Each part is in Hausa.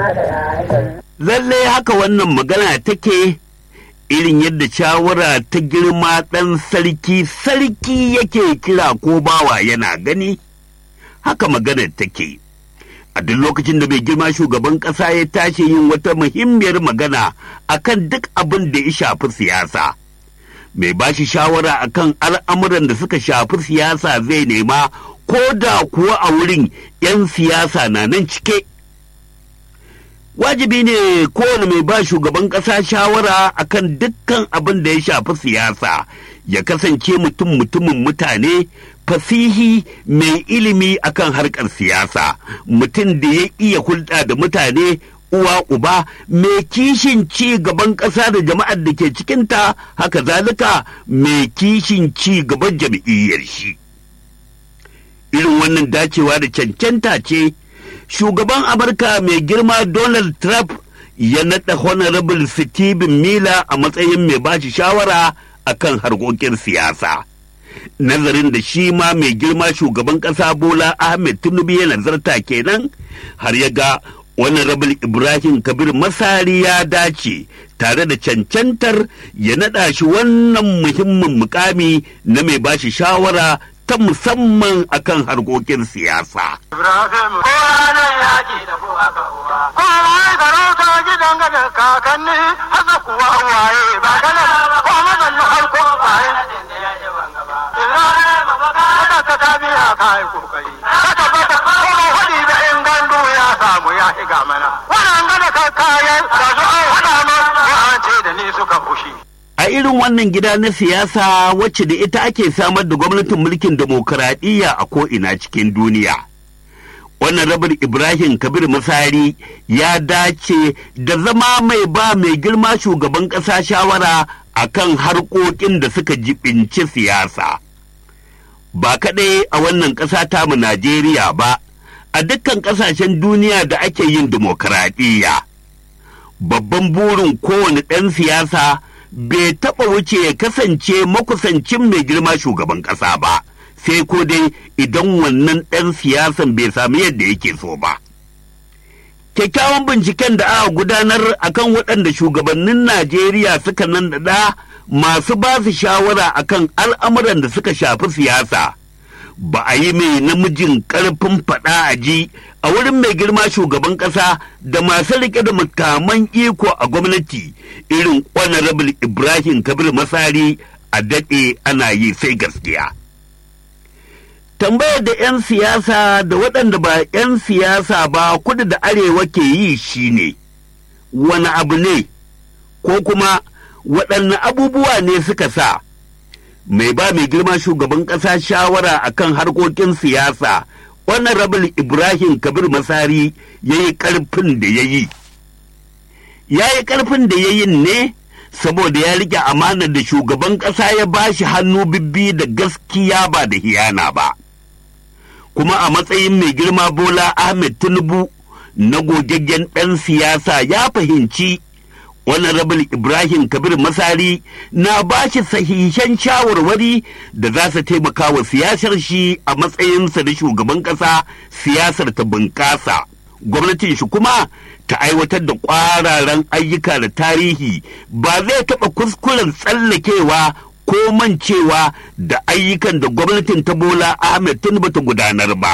Lallai haka wannan magana take irin yadda shawara ta girma ɗan sarki sarki yake kira ko bawa yana gani haka maganar take a duk lokacin da mai girma shugaban ƙasa ya tashi yin wata muhimmiyar magana akan duk abin da ya shafi siyasa mai ba shi shawara akan al'amuran da suka shafi siyasa zai nema ko da kuwa a wurin 'yan siyasa na nan cike wajibi ne kowane mai ba shugaban ƙasa shawara akan dukkan abin da ya shafi siyasa ya kasance mutum mutumin mutane fasihi mai ilimi akan harkar siyasa mutum da ya iya hulɗa da mutane uwa uba mai kishin ci gaban ƙasa da jama'ar da ke cikinta haka zalika mai kishin ci gaban jam'iyyar shi irin wannan dacewa da cancanta ce shugaban amurka mai girma donald trump ya naɗa honorable stephen miller a matsayin mai bashi shawara akan harkokin siyasa nazarin da shi ma mai girma shugaban ƙasa bola ahmed tinubu ya nazarta kenan har ya ga honorable ibrahim kabir masari ya dace tare da cancantar ya naɗa shi wannan muhimmin mukami na mai bashi shawara ta musamman akan harkokin siyasa. Ibrahim kowane yaƙi da ku aka uwa. Kowa sarauta gidan gada kakanni haka kuwa waye ba gana ko mazanni har ko baye. Ibrahim haka ka tabiya ka yi kokari. Haka bata kuma hudi da in gandu ya samu ya higa mana. Wannan gada ka kayan da su an hada ma ya an ce da ni suka fushi. a irin wannan gida na siyasa wacce da ita ake samar da gwamnatin mulkin demokuraɗiyya a ko'ina cikin duniya. Wannan rabar Ibrahim Kabir Masari ya dace da zama mai ba mai girma shugaban ƙasa shawara a kan harkokin da suka jibinci siyasa. Ba kaɗai a wannan ƙasa tamu Najeriya ba, a dukkan ƙasashen duniya da ake yin demokuraɗiyya. Babban burin kowane ɗan siyasa bai taɓa wuce ya kasance makusancin mai girma shugaban ƙasa ba, sai ko dai idan wannan ɗan siyasan bai sami yadda yake so ba. Kyakkyawan binciken da aka gudanar akan waɗanda shugabannin Najeriya suka nan da masu ba su shawara akan al'amuran da suka shafi siyasa. Ba a yi mai namijin ƙarfin faɗa a ji a wurin mai girma shugaban ƙasa da masu riƙe da makaman iko a gwamnati irin honorable ibrahim kabir masari a daɗe ana yi sai gaskiya tambayar da 'yan siyasa da waɗanda ba 'yan siyasa ba kudu da arewa ke yi shine wani abu ne ko kuma waɗanne abubuwa ne suka sa mai ba mai girma shugaban ƙasa shawara akan harkokin siyasa wannan rabin Ibrahim Kabir Masari ya yi ƙarfin da ya yi. Ya yi ƙarfin da ya yi ne saboda ya rike amanar da shugaban ƙasa ya ba shi hannu bibbi da gaskiya ba da hiyana ba. Kuma a matsayin mai girma Bola Ahmed Tinubu na gogaggen ɗan siyasa ya fahimci wannan rabin Ibrahim Kabir Masari na ba shi sahihan shawarwari da za su taimaka wa siyasar shi a matsayinsa da shugaban ƙasa siyasar ta bunƙasa. Gwamnatin shi kuma ta aiwatar da ƙwararan ayyuka da tarihi ba zai taɓa kuskuren tsallakewa ko mancewa da ayyukan da gwamnatin ta Bola Ahmed Tinubu ta gudanar ba.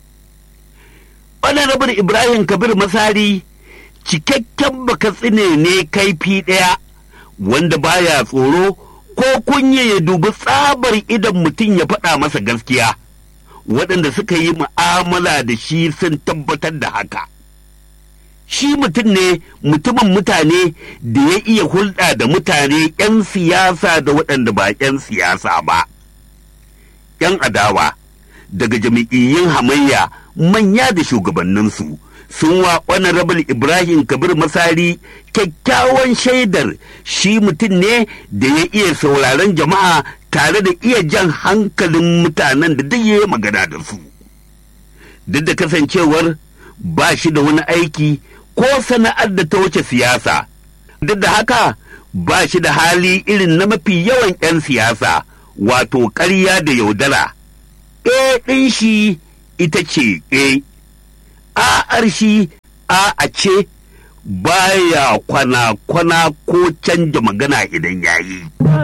Wannan rabin Ibrahim Kabir Masari cikakken bakatsine ne kaifi ɗaya wanda baya tsoro ko kunya ya dubi tsabar idan mutum ya faɗa masa gaskiya waɗanda suka yi mu'amala da shi sun tabbatar da haka shi mutum ne mutumin mutane da ya iya hulɗa da mutane 'yan siyasa da waɗanda ba 'yan siyasa ba 'yan adawa daga jami'iyyun hamayya manya da shugabanninsu sun wa honorable ibrahim kabir masari kyakkyawan shaidar shi mutum ne da ya iya sauraron jama'a tare da iya jan hankalin mutanen da duk ya magana da su duk da kasancewar ba shi da wani aiki ko sana'ar da ta wuce siyasa duk da haka ba shi da hali irin na mafi yawan 'yan siyasa wato ƙarya da yaudara e ɗin shi ita ce e a'ar shi a a ce baya kwana-kwana ko canja magana idan yayi.